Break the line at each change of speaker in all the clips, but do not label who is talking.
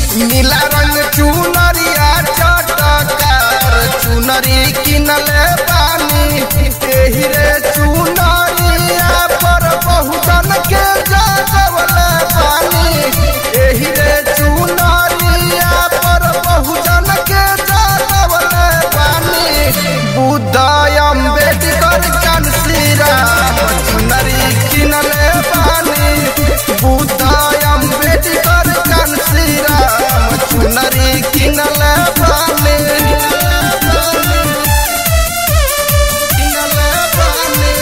नीला रंग चुनरिया चटकार चुनरी किनले बानी एही रे चुनरिया पर बहुजन के जागवले बानी एही रे चुनरिया पर बहुजन के जागवले बानी बुद्ध अम्बेडकर चंद श्री राम चुनरी किनले बानी बुद्ध अम्बेडकर चंद श्री राम चुनरी किनले बानी किनले बानी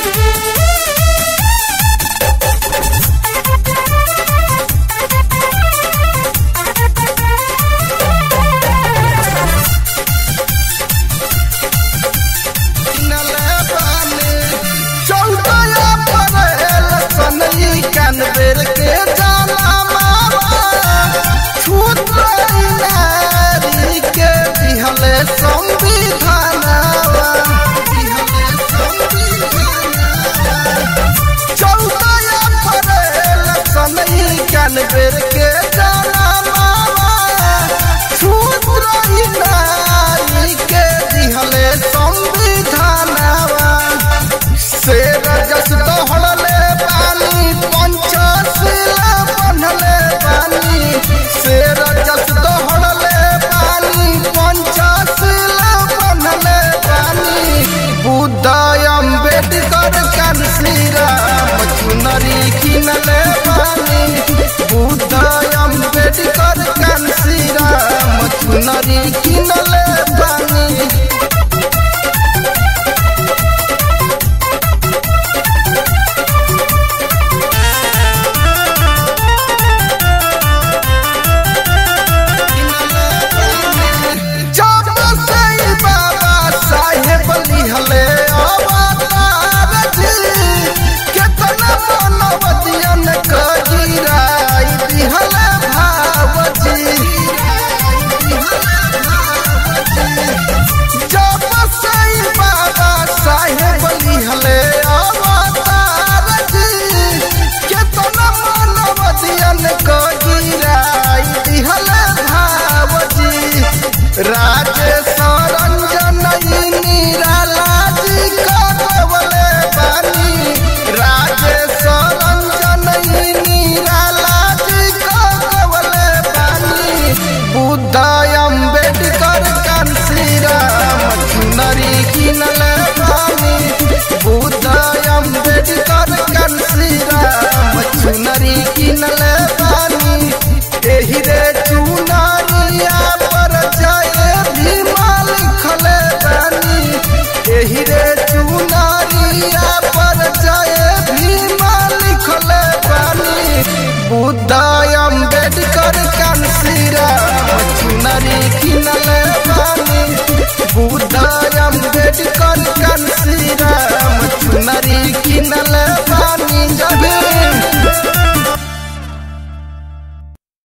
बेर के जाला मावा छूत नारी के दिहले संविधानवा दिहले संविधानवा चौदह अप्रैल सनई कन बेर के जाला मावा छूत नारी के दिहले